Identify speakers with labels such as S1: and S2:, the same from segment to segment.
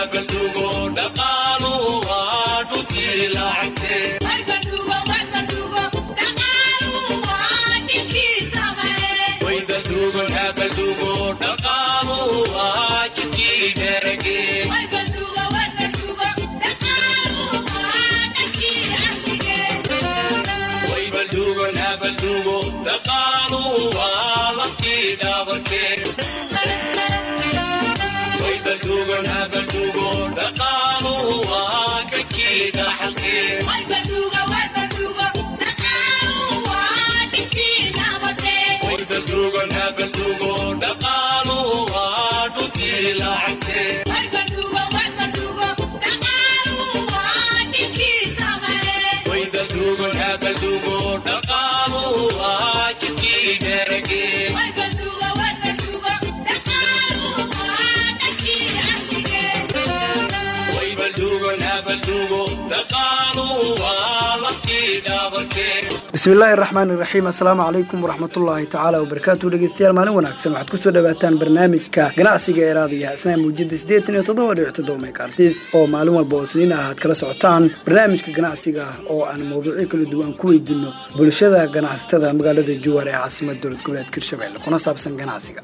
S1: bismillaahi raxmaan iraxiim assalaamu calaykum waraxmatullaahi tacaala wabarakaatu dhegeystayaal maalin wanaagsan waxaad kusoo dhawaataan barnaamijka ganacsiga ee raadiyaha isnaa muujada siddeetan iyo toddoba dhibic toddoba meekartis oo maalin walba oo sniin ah aad kala socotaan barnaamijka ganacsiga oo aan mawduucyo kala duwan ku weydiino bulshada ganacsatada magaalada juwaar ee caasimada dowlad goboleed hirshabelle kuna saabsan ganacsiga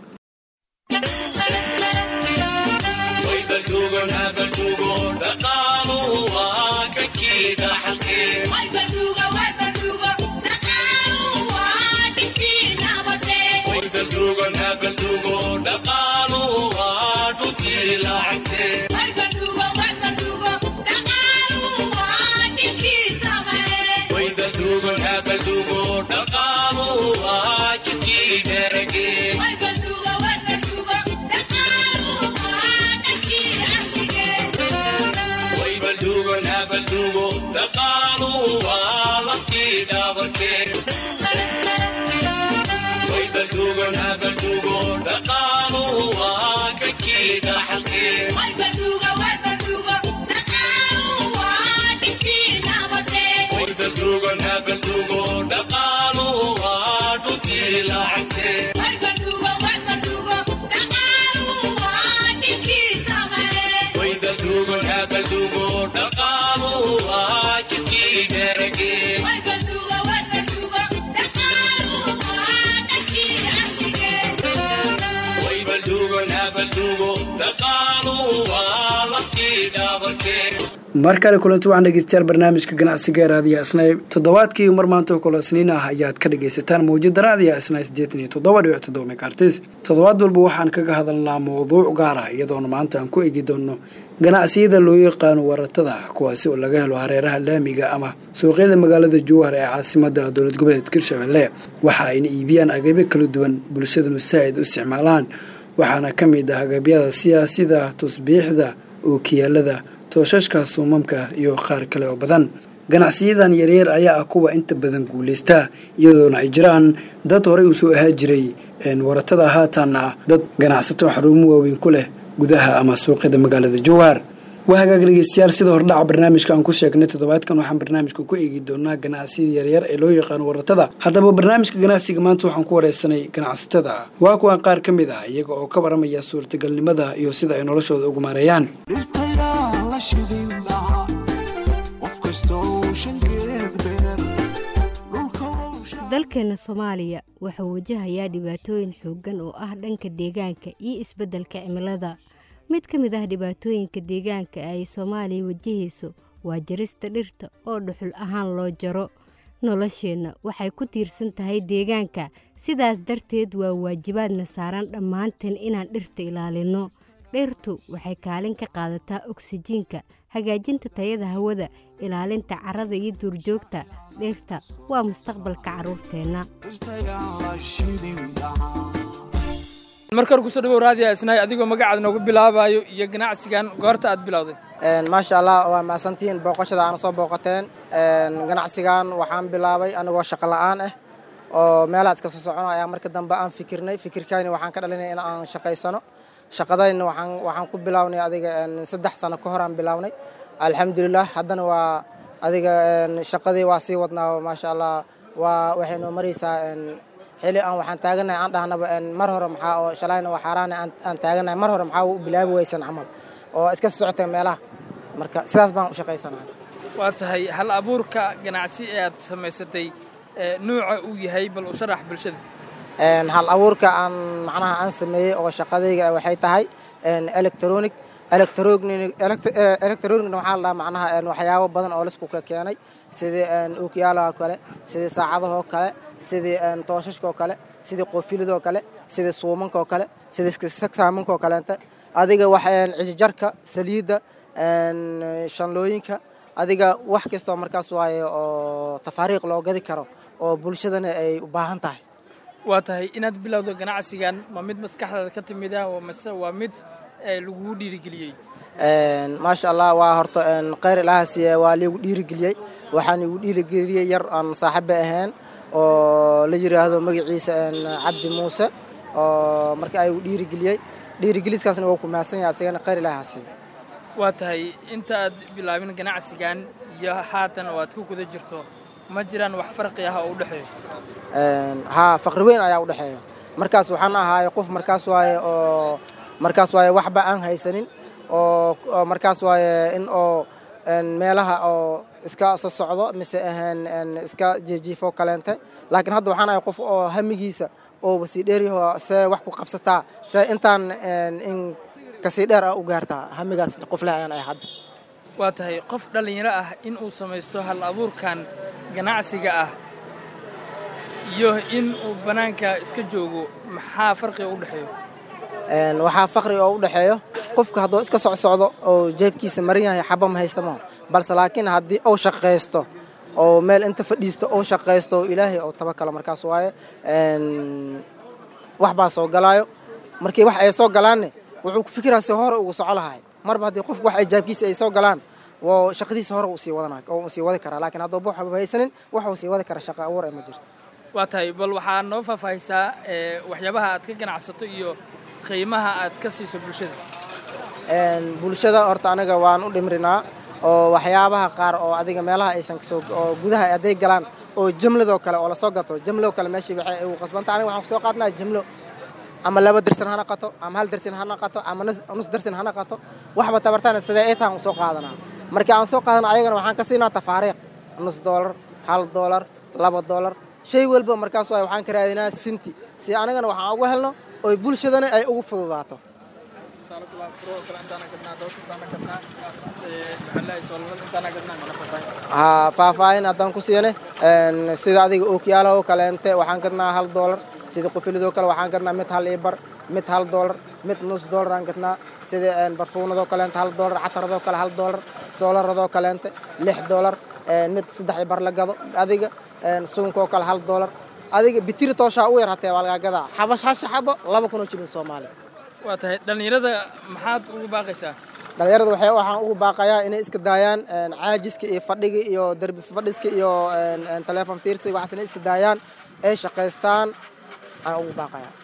S1: mar kale kulanti waxaan dhegeystayaal barnaamijka ganacsiga raadiya isnay toddobaadkii mar maanta oo kale isniin ah ayaad ka dhagaysataan mawjada raadiya isnay siddeetan iyo toddoba dhibic toddoba mekartis toddobaad walba waxaan kaga hadalnaa mawduuc gaar ah iyadoona maanta aan ku eegi doono ganacsiyada loo yaqaano waratada kuwaasi oo laga helo hareeraha laamiga ama suuqyada magaalada jowhar ee caasimada dowlad goboleedka hirshabelle waxa ayna iibiyaan agabyo kala duwan bulshadanu saa'id u isticmaalaan waxaana ka mid ah agabyada siyaasida tusbiixda ookiyaalada tooshashka suumamka iyo qaar kale oo badan ganacsiyadan yaryar ayaa ah kuwa inta badan guulaysta iyadoona ay jiraan dad horey uu soo ahaa jiray waratada haatanna dad ganacsato xaruumo waaweyn ku leh gudaha ama suuqyada magaalada jowhar waa hagaag dhegeystayaal sida hordhaca barnaamijka aan ku sheegnay toddobaadkan waxaan barnaamijka ku eegi doonaa ganacsiyada yaryar ee loo yaqaano waratada haddaba barnaamijka ganacsiga maanta waxaan ku wareysanay ganacsatada waa kuwan qaar ka mid ah iyaga oo ka waramaya suurtagalnimada iyo sida ay noloshooda ugu maareeyaan
S2: dalkeena soomaaliya wuxuu wajahayaa dhibaatooyin xooggan oo ah dhanka deegaanka iyo isbeddelka cimilada mid ka mid ah dhibaatooyinka deegaanka ay soomaaliya wajahayso waa jarista dhirta oo dhuxul ahaan loo jaro nolosheenna waxay ku tiirsan tahay deegaanka sidaas darteed waa waajibaadna saaran dhammaanteen inaan dhirta ilaalinno dhirtu waxay kaalin ka qaadataa oksijiinka hagaajinta tayada hawada ilaalinta carrada iyo duurjoogta dhirta waa mustaqbalka carruurteenna
S3: markar kusoo dhawow raadiya isnaay adigoo magacaada noogu bilaabayo iyo ganacsigan goorta aad bilowday
S4: maasha allah waa mahadsantihiin booqashada aana soo booqateen ganacsigan waxaan bilaabay anigoo shaqo la'aan ah oo meelaha iska soo socono ayaa marka dambe aan fikirnay fikirkayni waxaan ka dhalinay in aan shaqaysano shaqadayna waxaan waxaan ku bilownay adiga saddex sano ka hor aan bilownay alxamdulilah haddana waa adiga shaqadii waa sii wadnaa maasha allah waa waxay noo maraysaa xili aan waxaan taaganahay aan dhahnaba mar hore maxaa oo shalayna waa xaaraana aan taaganahay mar hore maxaa u bilaabi weysan camal oo iska socotay meelaha marka sidaas baan u shaqaysanahay
S3: waa tahay hal abuurka ganacsi ee aad samaysatay nuuca uu yahay bal u sharax bulshada
S4: hal abuurka aan macnaha aan sameeyey oo shaqadayga waxay tahay electronic electronicna waxaa la dhahaa macnaha waxyaabo badan oo laisku keenay sidii ookiyaalaha kale sidii saacadahoo kale sidii tooshashkaoo kale sidii qoofilidoo kale sidii suumankoo kale sidii sagsaamankaoo kaleente adiga wax cisjarka saliidda shanlooyinka adiga wax kastoo markaas waaye oo tafaariiq loo gadi karo oo bulshadana ay u baahan tahay
S3: waa tahay inaad bilowdo ganacsigan ma mid maskaxdaada ka timid ah mase waa mid lagugu dhiirigeliyey
S4: maasha allah waa horta kheyr ilaahasiiye waa liigu dhiirigeliyey waxaan igu dhiirigeliyey yar aan saaxiiba ahayn oo la yidhaahdo magaciisa cabdi muuse oo marka ay igu dhiirigeliyey dhiirigeliskaasna waa ku mahadsan yahay asigana kheyr ilaahasiiye
S3: waa tahay inta aad bilaabin ganacsigan iyo haatan oo aad ku guda jirto ma jiraan wax farqi ah oo u dhexeeyo
S4: haa faqri weyn ayaa u dhexeeya markaas waxaan ahaaye qof markaas waaye oo markaas waaye waxba aan haysanin oo markaas waaye in oo meelaha oo iska soo socdo mise ahaan iska jiijiifo kaleente laakiin hadda waxaan ahay qof oo hamigiisa oo wasii dheeryaho see wax ku qabsataa see intaan in kasii dheer ah u gaartaa hamigaas qof leh ayaan ahay hadda
S3: waa tahay qof dhallinyaro ah in uu samaysto hal abuurkan ganacsiga ah iyo in uu bannaanka iska joogo maxaa farqiga u dhexeeyo
S4: waxaa faqri oo u dhexeeyo qofka hadduu iska socsocdo oo jeebkiisa maran yahay xaba ma haystamo balse laakiin haddii uu shaqaysto oo meel inta fadhiisto uu shaqaysto oo ilaahay oo tabakalo markaas waaye wax baa soo galaayo markii wax ay soo galaanne wuxuu ku fikiraa si hore ugu soco lahay marba haddii qofku wax ay jaabkiisa ay soo galaan woo shaqadiisa hore uu sii wadana oo sii wadi karaa laakiin hadduu wax haysanin wax uu sii wadi kara shaqa abuur ay ma jirto
S3: waa tahay bal waxaa noo faahfaahisaa waxyaabaha aad ka ganacsato iyo qiimaha aad ka siiso bulshada
S4: bulshada horta aniga waan u dhimrinaa oo waxyaabaha qaar oo adiga meelaha aysan kasoo oo gudaha hadday galaan oo jimladoo kale oo lasoo gato jimloo kale meeshii waxay ugu qasbanta aniga waxaan kusoo qaadnaa jimlo ama laba dersin ha naqato ama hal dersin ha naqato ama nus dersin ha naqato waxba tabartana sidee ay tahan usoo qaadanaa markii aan soo qaadana ayagana waxaan ka siinaa tafaariiq nus doolar hal doolar laba doolar shay walba markaas waay waxaan ka raadinaa sinti si anagana waxaan ugu helno oy bulshadana ay ugu fududaato haa faahfaahin haddaan ku siiyane sida adiga ookiyaalaha oo kaleente waxaan gadnaa hal doolar sida qufilidoo kale waxaan gadnaa mid hal ibar mid hal doolar mid nus doolar aan gadnaa sida barfuunadoo kaleente hal doolar cataradoo kale hal doolar soolaradoo kaleente lix doolar mid saddex ibar la gado adiga suunkoo kale hal doolar adiga bitiri tooshaa u yar hatee waa lagaa gadaa xabash hasha xabo laba kunoo jibin soomaali
S3: waa tahay dhallinyarada maxaad ugu baaqaysaa
S4: dhalinyarada waxay waxaan ugu baaqayaa inay iska daayaan caajiska iyo fadhiga iyo derbi fadhiska iyo taleefon fiirsiga waxaas inay iska daayaan ay shaqaystaan aan ugu baaqayaa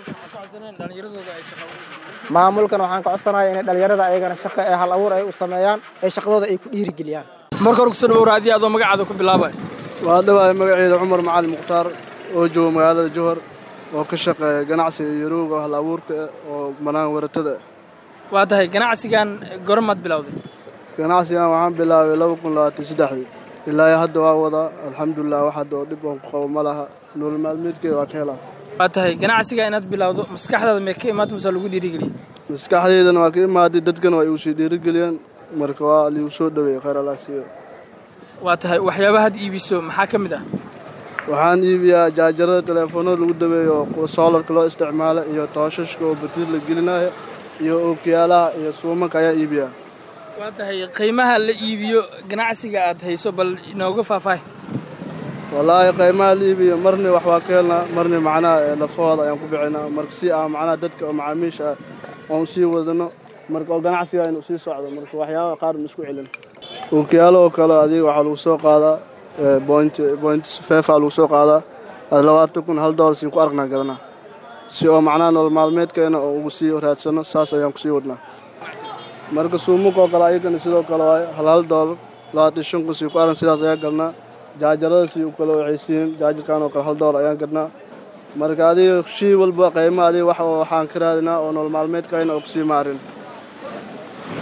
S4: maamulkan waxaan ka codsanaya inay dhalinyarada ayagana shaqo ee hal abuur ay u sameeyaan ee shaqadooda ay ku dhiirigeliyaan
S3: marka hore kusoo dhawow raadiya adoo magacaada ku bilaabay
S5: waa dhawaay magaceeda cumar macalin mukhtaar oo jooga magaalada johor oo ka shaqeeya ganacsiga yaruuga hal abuurka oo banaan waratada
S3: waa tahay ganacsigan gormaad bilowday
S5: ganacsigan waxaan bilaabay laba kun labaatan saddexdii ilaa hadda waa wadaa alxamdulilah wax hadda oo dhib oo ku qabo ma laha nolol maalmeedkeeda waa ka helaa
S3: waa tahay ganacsiga inaad bilowdo maskaxdaada mee ka imaad mase lagu dhiirigeliyey
S5: maskaxdeydana waa ka imaaday dadkana waa igu sii dhiirigeliyeen marka waa liigu soo dhaweeyey khayr allah siiyo
S3: waa tahay waxyaabahaad iibiso maxaa ka mid ah
S5: waxaan iibiyaa jaajarada teleefoonada lagu dabeeyo oo soolarka loo isticmaalo iyo tooshashka oo batir la gelinayo iyo ookiyaalaha iyo suumanka ayaa iibiyaa
S3: waa tahay qiimaha la iibiyo ganacsiga aad hayso bal inooga faahfaahi
S5: wallaahi qiimaha la iibiyo marni wax waa ka helnaa marni macnaha lafahooda ayaan ku bixinaa marka si ah macnaha dadka oo macaamiisha ah oon sii wadano marka oo ganacsiga inuu sii socdo marka waxyaabaha qaar ma isku celin ookiyaalo oo kale adiga waxaa lagu soo qaadaa point point fefa lagu soo qaadaa labaatan kun hal doolar siin ku aragnaa garanaa si oo macnaha nolol maalmeedkeena oo ugu sii raadsano saas ayaan kusii wadnaa marka suumuka oo kale ayagana sidoo kale waayo hal hal doolar labaatan shan kun sii ku arag sidaas ayaan galnaa jaajarada sii kale waxay siin jaajarkan oo kale hal doolar ayaan gadnaa marka adiga shii walba qiimo adiga wax waxaan ka raadinaa oo nolol maalmeedkeena oo kusii maarin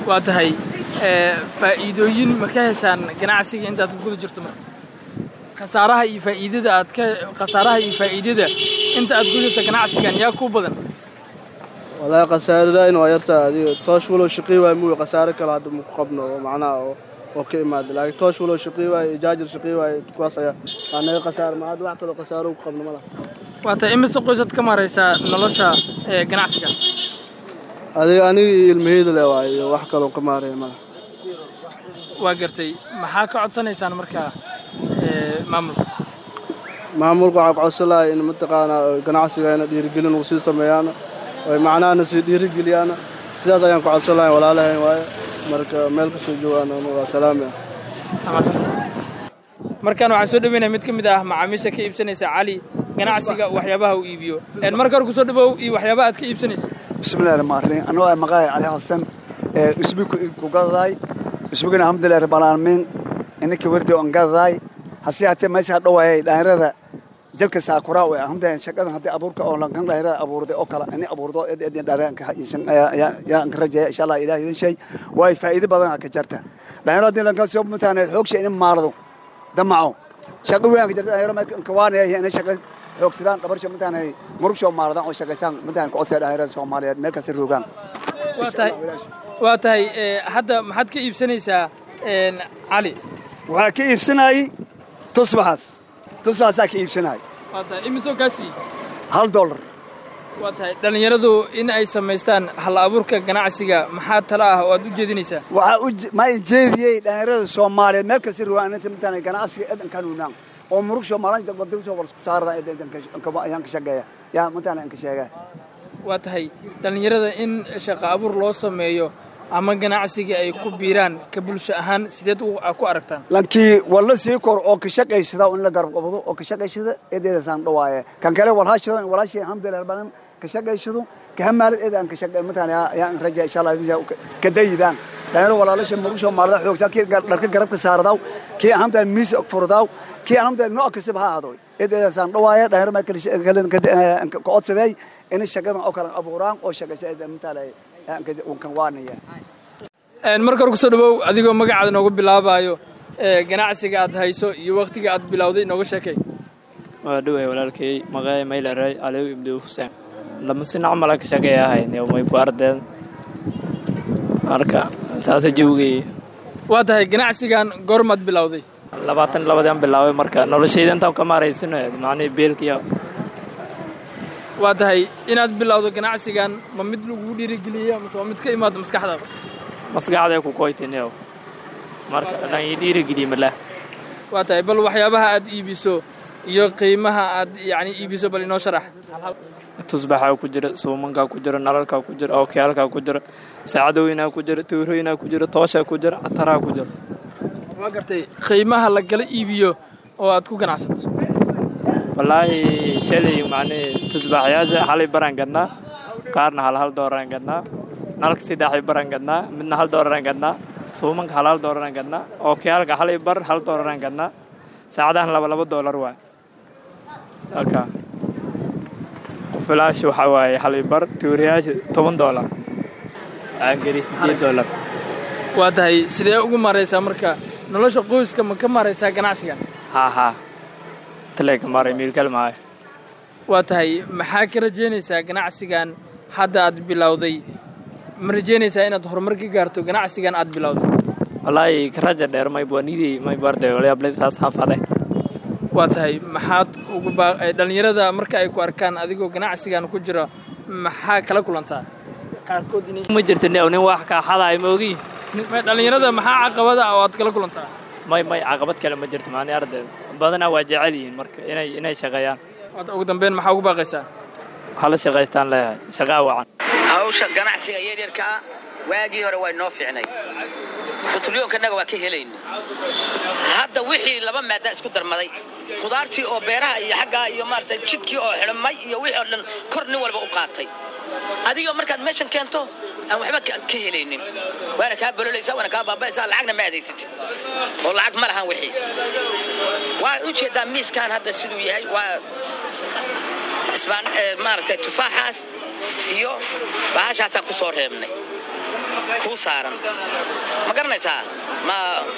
S3: waa tahay ee, faa'iidooyin ma ka heshaan ganacsiga intaad ku guda jirto marka khasaaraha iyo faa'iidada aad ka khasaaraha iyo faa'iidada inta aad ku jirto ganacsigan yaa ku badan
S5: wallaahi khasaaradayn waa yartaa adiga toosh walow shaqii waay muuyi khasaare kale hadda maku qabno oo macnaha oo oo ka imaada laakiin toosh walow shaqii waay iyo jaajar shaqii waay kuwaas ayaa aa naga khasaare ma hadda wax kaloo khasaaro ku qabno ma laha
S3: waa tahay imise qoysaad ka maraysaa nolosha ee, ganacsiga
S5: adiga aniga iyo ilmaheyda le waay iyo wax kaloo ka maaraya ma laha
S3: waa gartay maxaa ka codsanaysaan markaa ee, maamulka
S5: maamulka waxaa ku codsan lahay in mataqaanaa ganacsigeena dhiirigelin uu sii sameeyaana oy macnahana sii dhiirigeliyaana sidaas ayaan ku codsan lahay walaalahayn waaye marka meel kasoo joogaana waa salaami ah
S3: Amasan. markaan waxaan soo dhaweynaya mid ka mid ah macaamiisha ka iibsanaysa cali ganacsiga waxyaabaha uu iibiyo Een, marka hore kusoo dhawow iyo waxyaabaha aad ka iibsanaysa
S6: bismillahi rahmaan rahiim anoo ah maqaay cali xasan ee isbi ku gadaday isbigana alxamdulillahi rabbil aalamiin inaka wardi on gadaday hase haatee meesha dhawaayay dhalinyarada jalka saakura way alxamdulillahi shaqadan haddii abuurka oo lankan dhalinyarada abuurday oo kale ini abuurdo id idin dhalinyarada yaan ka rajeeya insha allah ilaah idin shay waay faa'iido badan ka jarta dhalinyarada haddii lankan soo mutaane xoogsha in maardo damaco shaqo weyn ka jarta dhalinyaro ma kawaanaya inay shaqo xoogsadaan dhabarsho mataana murugsho maardan oo shaqaysaan mataana ku codsaya dhalinyarada soomaaliyeed meel kasta roogaan
S3: waa tahay waa tahay ee, hadda maxaad ka iibsanaysaa een, cali
S6: waxaa ka iibsanayay tusbaxaas tusbaxaasaa ka iibsanayay
S3: waa tahay imisoo kaa siiyey
S6: hal dollar
S3: waa tahay dhallinyaradu in ay samaystaan hal abuurka ganacsiga maxaa tala ah oo aad u jeedinaysaa
S6: waxaa u je- ma jeediyey dhalinyarada soomaaliyeed meel kasta roogaan inta mataana ganacsiga edan kanuunaan oo murugsho maalinta wadasho warsku saarada ayaan ka shaqeeya yaa mataana aan ka sheegaa
S3: waa tahay dhallinyarada in shaqo abuur loo sameeyo ama ganacsiga ay ku biiraan ka bulsho ahaan sideed u- aa ku aragtaan
S6: lankii walla sii kor oo ka shaqaysada in la garab qabado oo ka shaqaysada eedeedasaan dhawaaye kan kale walhaashado in walaashii alxamdulilah badan ka shaqaysado ka hamaalad eedaan ka shaqay mataana ayaan raja insha allah ka dayidaan dhalinyaro walaalasha murugsho maalada xoogsaa kii gar- dharka garabka saaradaw kii alxamdulilah miis furdaw kii alxamdulilah nooc kastaba ha ahaadoy eedeedasaan dhawaaye dhalinyaro maa kale ka codsaday in shaqadan oo kale abuuraan oo shaqaysa eeda mataana kan waanaya
S3: Een, marka hore kusoo dhawow adigoo magacaada noogu bilaabayo ee, ganacsiga aad hayso iyo wakhtiga aad bilowday nooga sheekay
S7: waa dhoway walaalkay maqaay maylaray aliw ibdu xuseen lama si nacmala ka shaqeeyahay may ku ardeen marka saasa jawgay
S3: waa tahay ganacsigan goormaad bilowday
S7: labaatan labadaan bilaabay marka noloshayda intaan ka maaraysano macnihii beelkiya
S3: waa tahay inaad bilowdo ganacsigan ma mid lagu dhiirigeliyey mase waa mid ka imaado maskaxdaada
S7: maskaxday ku koytiniyow marka dhan ii dhiirigeliye malah
S3: waa tahay bal waxyaabaha aad iibiso iyo qiimaha aad yacni iibiso bal inoo sharax
S7: tusbaxaa ku jira suumankaa ku jira nalalkaa ku jira ookiyaalkaa ku jira saacadooyinaa ku jira tuurooyinaa ku jira tooshaa ku jira cataraa ku jira
S3: waa gartay qiimaha lagala iibiyo oo aad ku ganacsato
S7: wallaahi shalay macnihii tusbaaxyaasha halay baraan gadnaa qaarna hal hal dooraan gadnaa nalka saddexay baraan gadnaa midna hal dooraraan gadnaa suumanka hal hal dooraraan gadnaa ookiyaalka halay bar hal dooraraan gadnaa saacadahan laba laba doolar waay halka qufilaashi waxaa waaye halay bar tuuriyaasha toban doolar aangeli sideed doolar
S3: waa tahay sidee ugu maraysaa marka nolosha qoyska ma ka maraysaa ganacsigan
S7: haa haa taleeka maray miilkal maayo
S3: waa tahay maxaa ka rajaynaysaa ganacsigan hadda aad bilowday ma rajaynaysaa inaad horumar ka gaarto ganacsigan aad bilowday
S7: wallaahi karaja dheer maybwanidii maybarde walyaable saas hafade
S3: waa tahay maxaad ugu baa eh, dhallinyarada marka ay ku arkaan adigoo ganacsigan ku jira maxaa kala kulantaa qaarkood inay
S7: ma jirta ne nin wax kaa xadaay ma ogi
S3: Ma- dhallinyarada maxaa caqabada ah oo aad kala kulantaa
S7: may may caqabad kale ma jirto maani arday badanaa waa jecel yihiin marka inay inay shaqeeyaan
S3: waad ugu dambeyn maxaa ugu baaqaysaa
S7: hala shaqaystaan leeyahay shaqaa wacan
S8: hawsha ganacsiga yaryarkaa waagii hore waa inoo fiicnay butulyoonkanaga waa ka helayna hadda wixii laba maada isku darmaday qudaartii oo beeraha iyo xaggaa iyo maarata jidkii oo xidhmay iyo wixii oo dhan kor nin walba u qaatay adiga markaad meeshan keento aan waxba ka ka helaynin waana kaa bololaysaa waana kaa baabaaysaa lacagna ma aadaysatid oo lacag ma lahan wixii waa ujeedaa miiskan hadda siduu yahay waa isbaan eh, maaragtay tufaaxaas iyo bahashaasaan ku soo reebnay kuu saaran ma garanaysaa ma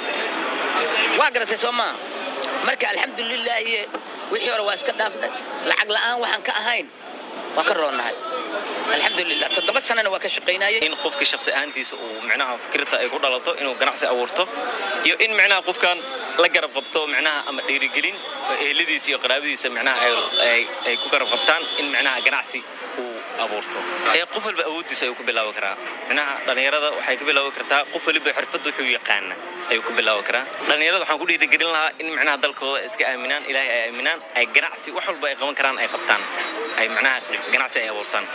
S8: waa garatay soo maa marka alxamdulilaahi wixii hore waa iska dhaafnay lacag la'aan waxaan ka ahayn waa ka roonnahay alxamdulilah toddoba sanana waa ka shaqaynayay
S9: in qofka shakhsi ahaantiisa uu micnaha fikirta ay ku dhalato inuu ganacsi abuurto iyo in micnaha qofkan la garab qabto micnaha ama dhiirigelin eheladiisa iyo qaraabadiisa micnaha ay- ay- ay ku garab qabtaan in micnaha ganacsi uu abuurto ee qof walba awooddiisa ayuu ku bilaabi karaa micnaha dhallinyarada waxay ku bilaabi kartaa qof waliba xirfadda wuxuu yaqaana ayuu ku bilaabi karaa dhallinyarada waxaan ku dhiirigelin lahaa in micnaha dalkooda ay iska aaminaan ilaahay ay aaminaan ay ganacsi wax walba ay qaban karaan ay qabtaan ay micnaha ganacsi ay abuurtaan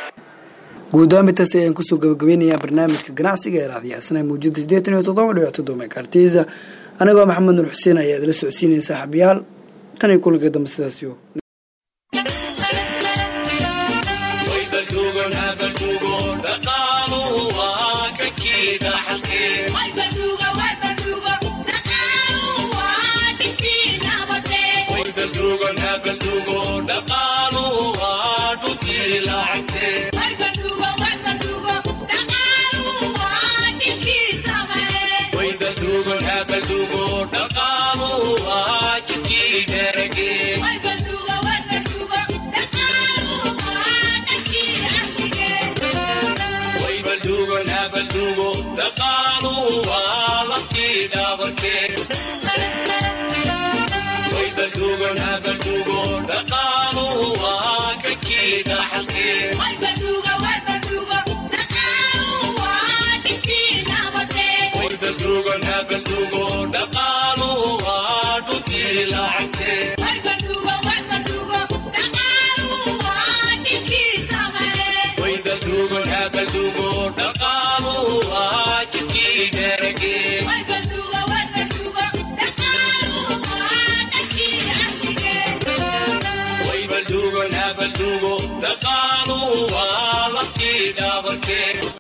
S1: guud ahaan intaas ayaan kusoo gabagabeynayaa barnaamijka ganacsiga ee raadiyaasna muujada sideetan iyo toddoba dhibic toddoba megaartiisa anigoo maxamed nur xuseen ayaa idila socodsiinaya saaxiibayaal tan iyo kulanka dambe sidaasiyo
S10: Dugo,